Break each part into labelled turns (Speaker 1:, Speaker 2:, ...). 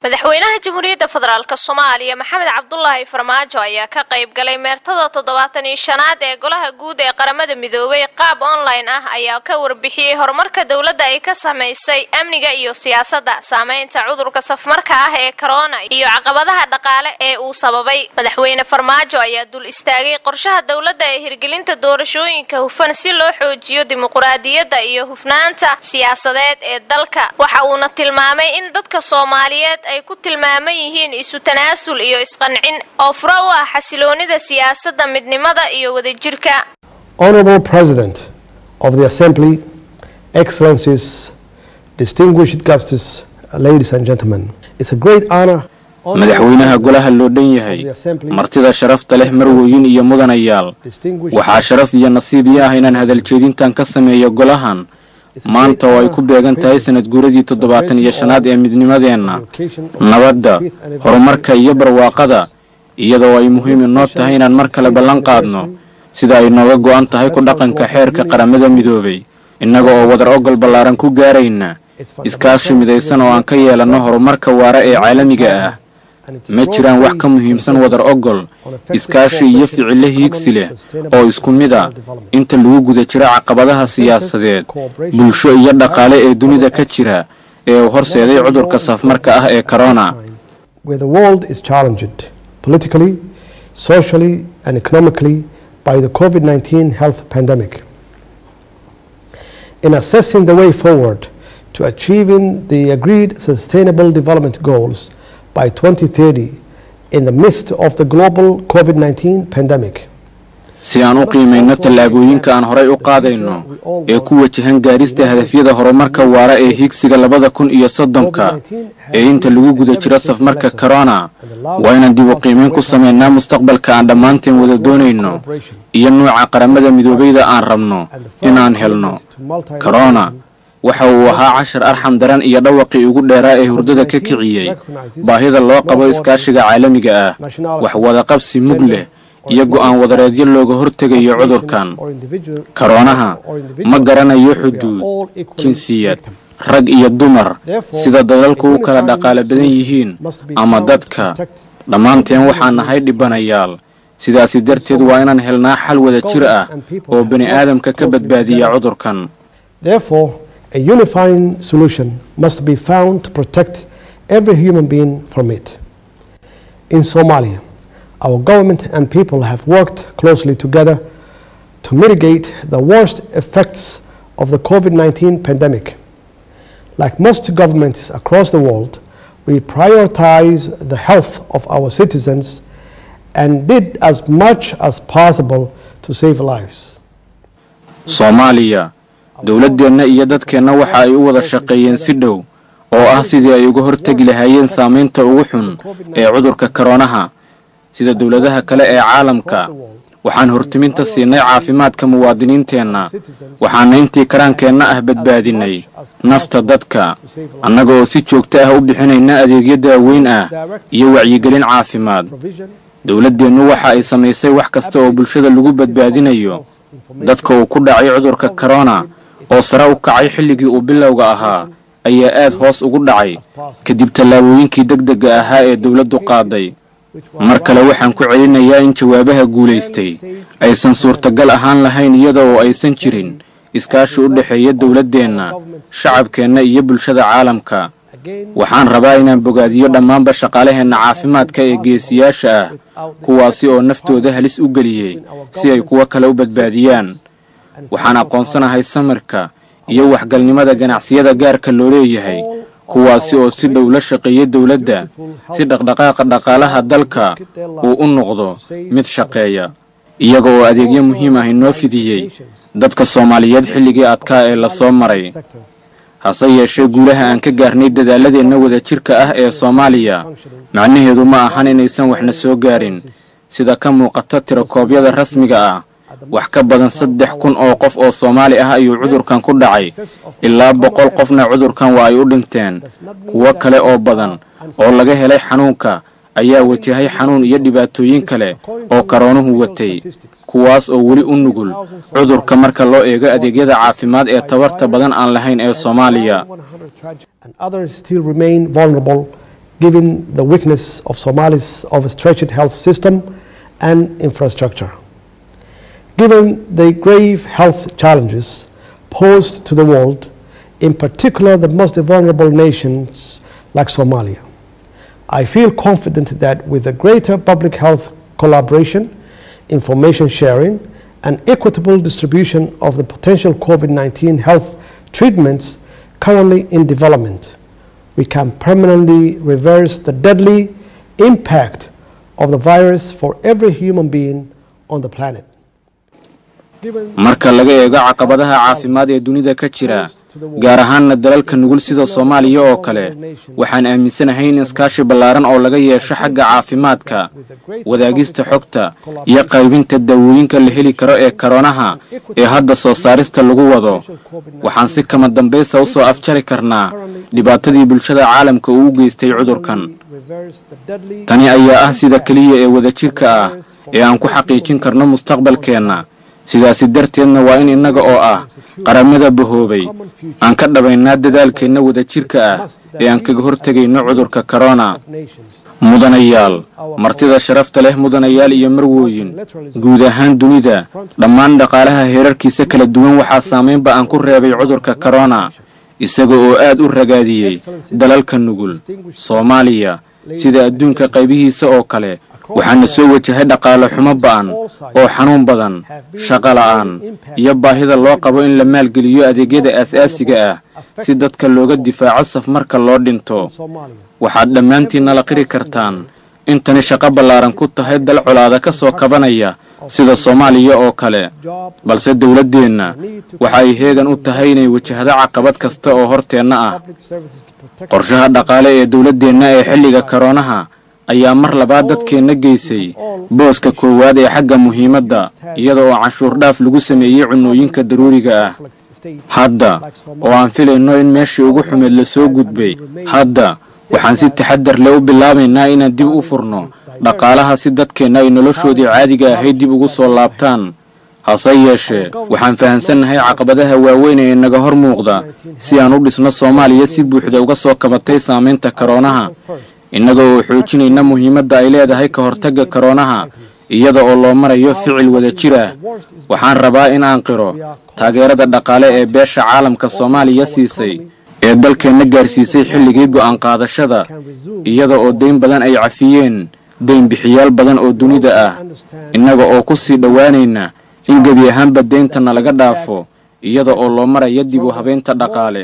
Speaker 1: madaxweynaha jamhuuriyadda federaalk soomaaliya maxamed cabdulaahi farmaajo ayaa ka qayb galay meertada toddobaatan iyo shanaad ee golaha guud ee qaramada midoobay qaab online ah ayaa ka warbixiyey horumarka dowladda ay ka samaysay amniga iyo siyaasadda saameynta cudurka safmarka ah ee korona iyo caqabadaha dhaqaale ee uu sababay madaxweyne farmaajo ayaa dul istaagay qorshaha dowladda ee hirgelinta doorashooyinka hufan si loo xoojiyo dimuquraadiyadda iyo hufnaanta siyaasadeed ee dalka waxa uuna tilmaamay in dadka soomaaliyeed ay ku tilmaaman yihiin isu tanaasul iyo isqancin oo furo u ah xasiloonida siyaasadda midnimada iyo wadajirka
Speaker 2: Honorable President of the Assembly, Excellencies, distinguished guests, ladies and gentlemen, it's a great honor.
Speaker 3: madaxweynaha golaha loo dhan yahay martida sharafta leh marwooyin iyo mudanayaal waxaa sharaf iyo nasiib ii ah inaan hadaljeedintan ka sameeyo golahan maanta oo ay ku beegan tahay sanad guuradii toddobaatan iyo shanaad ee midnimadeenna nabadda horumarka iyo barwaaqada iyadoo ay muhiim inoo tahay inaan mar kale ballan qaadno sida ay nooga go'an tahay ku dhaqanka xeerka qaramada midoobay innaga oo wadar ogol ballaaran ku gaarayna iskaashi midaysan oo aan ka yeelanno horumarka waara ee caalamiga ah ma jiraan wax ka muhiimsan wadar ogol iskaashi iyo ficilo hiigsi leh oo isku mid a inta lagu guda jiro caqabadaha siyaasadeed bulsho iyo dhaqaale ee dunida ka jira ee uu horseeday cudurka safmarka ah ee corona
Speaker 2: where the world is challenged politically, socially, and economically by the COVID 19 health pandemic. In assessing the way forward to achieving the agreed Sustainable Development Goals by 2030 in the midst of the global COVID 19 pandemic,
Speaker 3: si aan u qiimayno tallaabooyinka aan horay u qaadayno ee ku wajahan gaarista hadafyada horumarka waara ee higsiga labada kun iyo soddonka ee inta lagu guda jiro safmarka corona waa inaan dib u qiimayn ku samaynaa mustaqbalka aan dhammaanteen wada doonayno iyo nuuca qaramada midoobayda aan rabno inaan helno corona waxa uu ahaa cashar arxam daran iyo dhawaqii ugu dheeraa ee hurdada ka kiciyey baahida loo qabo iskaashiga caalamiga ah wax wadaqabsi mug leh iyo go'aan wadareedyo looga hortegayo cudurkan karoonaha ma garanayo xuduud jinsiyad rag iyo dumar sida dadalku u kala dhaqaale badan yihiin ama dadka dhammaanteen waxaan nahay dhibanayaal sidaasi darteed waa inaan helnaa xal wada jir ah oo bani aadamka ka badbaadiya cudurkan
Speaker 2: Therefore, a unifying solution must be found to protect every human being from it. In Somalia, our government and people have worked closely together to mitigate the worst effects of the COVID 19 pandemic. Like most governments across the world, we prioritize the health of our citizens and did as much as possible to save lives.
Speaker 3: soomaaliya dowladdeenna iyo dadkeenna waxa ay u wada shaqeeyeen si dhow oo ah sidii ay uga hortegi lahaayeen saamaynta ugu xun ee cudurka koroonaha sida dowladaha kale ee caalamka waxaan hortiminta siinay caafimaadka muwaadiniinteenna waxaana intii karaankeenna ah badbaadinay nafta dadka annaga oo si joogto ah u bixinayna adeegyo daaweyn ah iyo wacyigelin caafimaad dowladdeennu waxa ay samaysay wax kasta oo bulshada lagu badbaadinayo dadka uu ku dhacay cudurka korona oo sare u kacay xilligii uu bilowga ahaa ayaa aad hoos ugu dhacay kadib tallaabooyinkii degdega ahaa ee dowladdu qaaday mar kale waxaan ku celinayaa in jawaabaha guulaystay aysan suurtagal ahaan lahayn iyada oo aysan jirin iskaashi u dhexeeya dowladdeenna shacabkeenna iyo bulshada caalamka waxaan rabaa inaan bogaadiyo dhammaanba shaqaalaheenna caafimaadka ee geesiyaasha ah kuwaasi oo naftooda halis u geliyey si ay kuwo kale u badbaadiyaan waxaan aqoonsanahay samirka iyo waxgalnimada ganacsiyada gaarka loo leeyahay kuwaasi oo si dhow la shaqeeya dowladda si dhaqdhaqaaqa dhaqaalaha dalka uu u noqdo mid shaqeeya iyaga oo adeegyo muhiim ah inoo fidiyey dadka soomaaliyeed xilligii adkaa ee lasoo maray hase yeeshee guulaha aan ka gaarnay dadaaladeenna wadajirka ah ee soomaaliya macnaheedu ma ahan inaysan waxna soo gaarin sida ka muuqata tirakoobyada rasmiga ah wax ka badan saddex kun oo qof oo soomaali ah ayuu cudurkan ku dhacay ilaa boqol qofna cudurkan waa ay u dhinteen kuwo kale oo badan oo laga helay xanuunka ayaa wajahay xanuun iyo dhibaatooyin kale oo karoonuhu watay kuwaas oo weli u nugul cudurka marka loo eego adeegyada caafimaad ee tabarta badan aan lahayn ee soomaaliya
Speaker 2: and others still remain vulnerable given the weakness of Somali's overstretched health system and infrastructure. Given the grave health challenges posed to the world, in particular the most vulnerable nations like Somalia, I feel confident that with a greater public health collaboration, information sharing, and equitable distribution of the potential COVID 19 health treatments currently in development, we can permanently reverse the deadly impact of the virus for every human being on the planet.
Speaker 3: marka laga eego caqabadaha caafimaad ee dunida ka jira gaar ahaanna dalalka nugul sida soomaaliya oo kale waxaan aaminsanahay in iskaashi ballaaran oo laga yeesho xagga caafimaadka wadaagista xogta iyo qaybinta daawooyinka la heli karo ee karoonaha ee hadda soo saarista lagu wado waxaan si kama dambaysa u soo afjari karnaa dhibaatadii bulshada caalamka uu u geystay cudurkan tani ayaa ah sida keliya ee wadajirka ah ee aan ku xaqiijin karno mustaqbalkeenna sidaasi darteedna waa in innaga oo ah qaramada bahoobay aan ka dhabaynaa dadaalkeenna wadajirka ah ee aan kaga hortegayno cudurka korona mudanayaal martida sharafta leh mudanayaal iyo marwooyin guud ahaan dunida dhammaan dhaqaalaha heerarkiisa kala duwan waxaa saamaynba aan ku reebay cudurka korona isaga oo aad u ragaadiyey dalalka nugul soomaaliya sida adduunka qaybihiisa oo kale waxaana soo wajahay dhaqaale xumo ba'an oo xanuun badan shaqo la'aan iyo baahida loo qabo in la maalgeliyo adeegyada aasaasiga ah si dadka looga difaaco saf marka loo dhinto waxaad dhammaantiinna la qiri kartaan intani shaqo ballaaran ku tahay dal colaada ka soo kabanaya sida soomaaliya oo kale balse dowladdeenna waxa ay heegan u tahay inay wajahdo caqabad kasta oo horteenna ah qorshaha dhaqaale ee dowladdeenna ee xilliga koroonaha ayaa mar labaad dadkeenna geysay booska koowaad ee xagga muhiimadda iyada oo canshuur dhaaf lagu sameeyey cunnooyinka daruuriga ah hadda oo aan filayno in meeshii ugu xumeed la soo gudbay hadda waxaan si taxadar leh u bilaabaynaa inaan dib u furno dhaqaalaha si dadkeenna ay noloshoodii caadiga ahayd dib ugu soo laabtaan hase yeeshee waxaan fahamsannahay caqabadaha waaweyn ee naga hor muuqda si aan u dhisno soomaaliya si buuxda uga soo kabatay saamaynta koroonaha innaga oo xoojinayna muhiimadda ay leedahay ka hortagga koroonaha iyada oo loo marayo ficil wada jir ah waxaan rabaa in aan qiro taageerada dhaqaale ee beesha caalamka soomaaliya siisay ee dalkeenna gaarsiisay xilligii go'aan qaadashada iyada oo dayn badan ay cafiyeen daynbixiyaal badan oo dunida ah innaga oo ku sii dhowaanayna in gebi ahaanba deyntana laga dhaafo iyada oo loo marayo dib u habeynta dhaqaale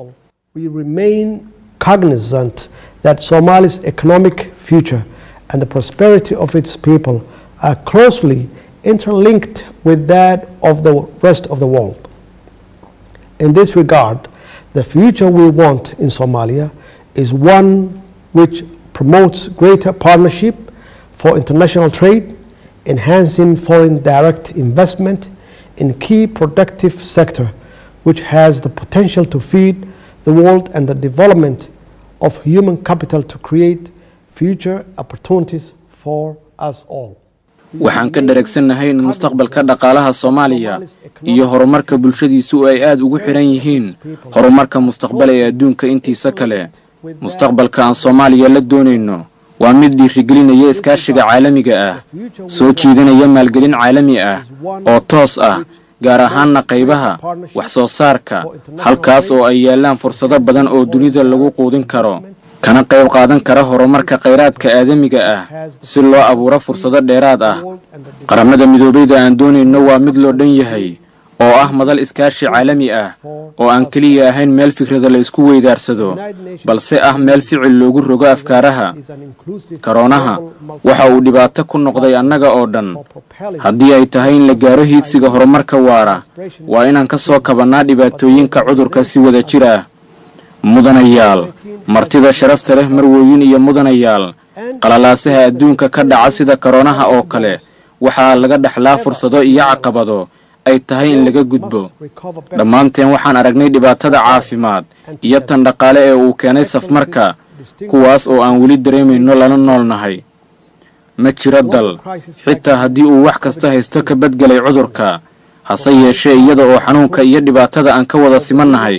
Speaker 2: cognizant that Somalia's economic future and the prosperity of its people are closely interlinked with that of the rest of the world. In this regard, the future we want in Somalia is one which promotes greater partnership for international trade, enhancing foreign direct investment in key productive sector which has the potential to feed the world and the development of human capital to create future opportunities for us all.
Speaker 3: waxaan ka dharagsannahay in mustaqbalka dhaqaalaha soomaaliya iyo horumarka bulshadiisu ay aad ugu xidhan yihiin horumarka mustaqbal ee adduunka intiisa kale mustaqbalka aan soomaaliya la doonayno waa mid dhiirigelinaya iskaashiga caalamiga ah soo jiidanaya maalgelin caalami ah oo toos ah gaar ahaanna qaybaha wax soo saarka halkaas oo ay yaallaan fursado badan oo dunida lagu quudin karo kana qayb qaadan kara horumarka khayraadka aadamiga ah si loo abuuro fursado dheeraad ah qaramada midoobeyda aan doonayno waa mid loo dhan yahay oo ah madal iskaashi caalami ah oo aan keliya ahayn meel fikrada la isku weydaarsado balse ah meel ficil loogu rogo afkaaraha karoonaha waxa uu dhibaato ku noqday annaga oo dhan haddii ay tahay in la gaaro hiigsiga horumarka waara waa inaan ka soo kabannaa dhibaatooyinka cudurka si wada jir ah mudanayaal martida sharafta leh marwooyin iyo mudanayaal qalalaasaha adduunka ka dhaca sida koroonaha oo kale waxaa laga dhexlaa fursado iyo caqabado ay tahay in laga gudbo dhammaanteen waxaan aragnay dhibaatada caafimaad iyo tan dhaqaale ee uu keenay safmarka kuwaas oo aan weli dareemayno lana noolnahay ma jiro dal xitaa haddii uu wax kasta haysto ka badgelay cudurka hase yeeshee iyada oo xanuunka iyo dhibaatada aan ka wada simannahay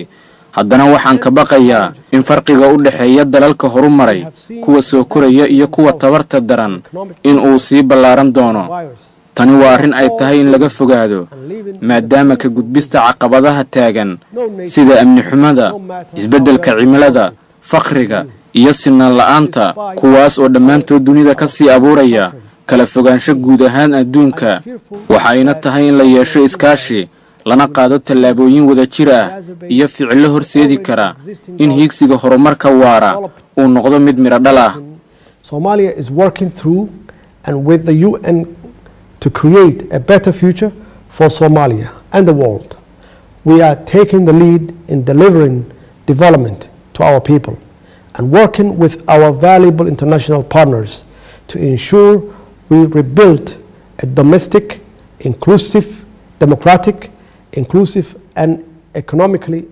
Speaker 3: haddana waxaan ka baqayaa in farqiga u dhexeeya dalalka horumaray kuwa soo koraya iyo kuwa tabarta daran in uu sii ballaaran doono tani waa arrin ay tahay in laga fogaado maadaama ka gudbista caqabadaha taagan sida amni xumada isbeddelka cimilada fakhriga iyo sinaan la'aanta kuwaas oo dhammaantood dunida ka sii abuuraya kala fogaansho guud ahaan adduunka waxayna tahay in la yeesho iskaashi lana qaado tallaabooyin wada jir ah iyo ficillo horseedi kara in hiigsiga horumarka waara uu noqdo mid midho dhal ah
Speaker 2: Somalia is working through and with the UN to create a better future for Somalia and the world. We are taking the lead in delivering development to our people and working with our valuable international partners to ensure we rebuild a domestic, inclusive, democratic, inclusive and economically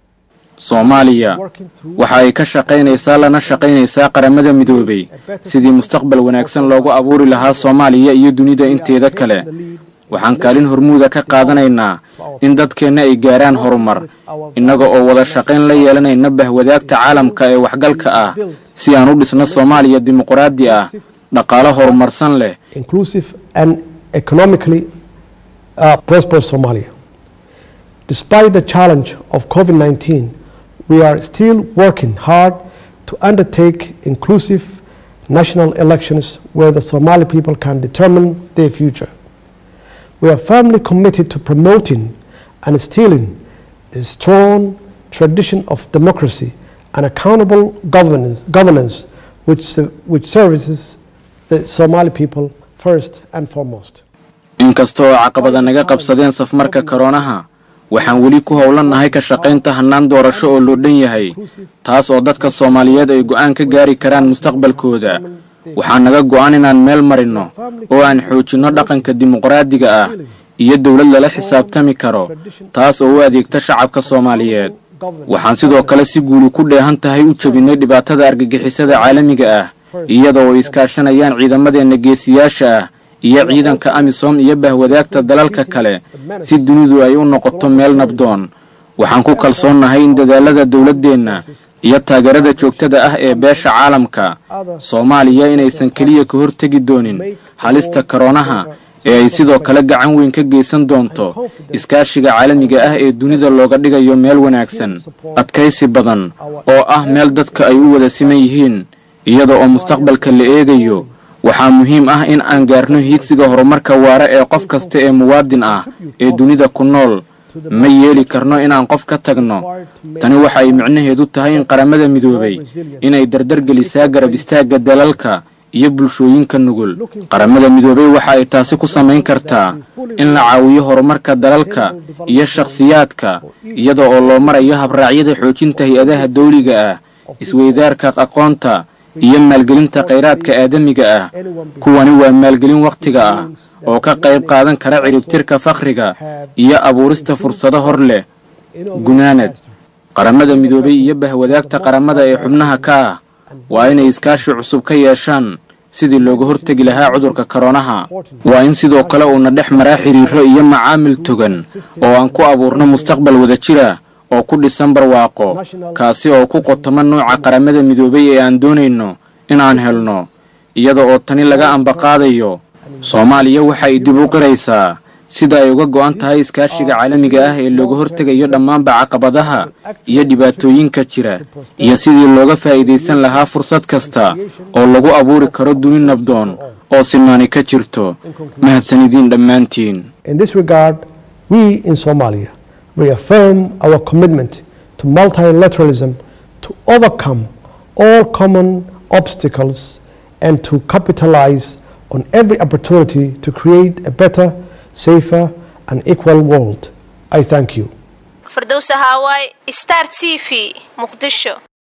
Speaker 3: soomaaliya waxa ay ka shaqaynaysaa lana shaqaynaysaa qaramada midoobay sidii mustaqbal wanaagsan loogu abuuri lahaa soomaaliya iyo dunida inteeda kale waxaan kaalin hormuuda ka qaadanaynaa in dadkeenna ay gaaraan horumar innaga oo wada shaqayn la yeelanayna bahwadaagta caalamka ee waxgalka ah si aan u dhisno soomaaliya dimuqraadi ah dhaqaalo horumarsan leh
Speaker 2: inclusive and economically uh, prosperous Somalia. Despite the challenge of COVID 19, we are still working hard to undertake inclusive national elections where the Somali people can determine their future. We are firmly committed to promoting and instilling a strong tradition of democracy and accountable governance, governance which, ser- which services the Somali people first and foremost.
Speaker 3: inkasta oo caqabada naga qabsadeen safmarka koroonaha waxaan weli ku howlannahay ka shaqaynta hannaan doorasho oo loo dhan yahay taas oo dadka soomaaliyeed ay go'aan ka gaari karaan mustaqbalkooda waxaa naga go'an inaan meel marinno oo aan xoojinno dhaqanka dimuqraadiga ah iyo dowlad lala xisaabtami karo taas oo u adeegta shacabka soomaaliyeed waxaan sidoo kale si guuli ku dheehan tahay u jebinnay dhibaatada argagixisada caalamiga ah iyada oo iskaashanayaan ciidamadeenna geesiyaasha ah iyo ciidanka amisom iyo bahwadaagta dalalka kale si dunidu ay u noqoto meel nabdoon waxaan ku kalsoonnahay in dadaalada dowladdeenna iyo taageerada joogtada ah ee beesha caalamka soomaaliya inaysan keliya ka hortegi doonin halista koroonaha ee ay sidoo kale gacan weyn ka geysan doonto iskaashiga caalamiga ah ee dunida looga dhigayo meel wanaagsan adkaysi badan oo ah meel dadka ay u wada siman yihiin iyada oo mustaqbalka la eegayo waxaa muhiim ah in aan gaarno hiigsiga horumarka waara ee qof kasta ee muwaadin ah ee dunida ku nool ma yeeli karno inaan qof ka tagno tani waxa ay micnaheedu tahay in qaramada midoobay inay dardargelisaa garab istaagga dalalka iyo bulshooyinka nugul qaramada midoobay waxa ay taasi ku samayn kartaa in la caawiyo horumarka dalalka iyo shakhsiyaadka iyada oo loo marayo habraacyada xoojinta hay-adaha dawliga ah isweydaarka aqoonta iyo maalgelinta khayraadka aadamiga ah kuwani waa maalgelin wakhtiga ah oo ka qayb qaadan kara ciribtirka fakhriga iyo abuurista fursado hor leh gunaanad qaramada midoobay iyo bahwadaagta qaramada ee xubnaha ka ah waa inay iskaashi cusub ka yeeshaan sidii looga hortegi lahaa cudurka koroonaha waa in sidoo kale uuna dhex maraa xiriiro iyo macaamil togan oo aan ku abuurno mustaqbal wada jira oo ku dhisan barwaaqo kaasi oo ku qotoma nooca qaramada midoobay ee aan doonayno inaan helno iyada oo tani laga ambaqaadayo soomaaliya waxa ay dib u qiraysaa sida ay uga go'an tahay iskaashiga caalamiga ah ee looga hortegayo dhammaanba caqabadaha iyo dhibaatooyinka jira iyo sidii looga faa'iidaysan lahaa fursad kasta oo lagu abuuri karo duni nabdoon oo sinaani ka jirto mahadsanidin dhammaantiin
Speaker 2: In this regard, we in Somalia reaffirm our commitment to multilateralism to overcome all common obstacles and to capitalize on every opportunity to create a better, safer, and equal world. I thank you.
Speaker 1: firdowsa haawaay star t v muqdisho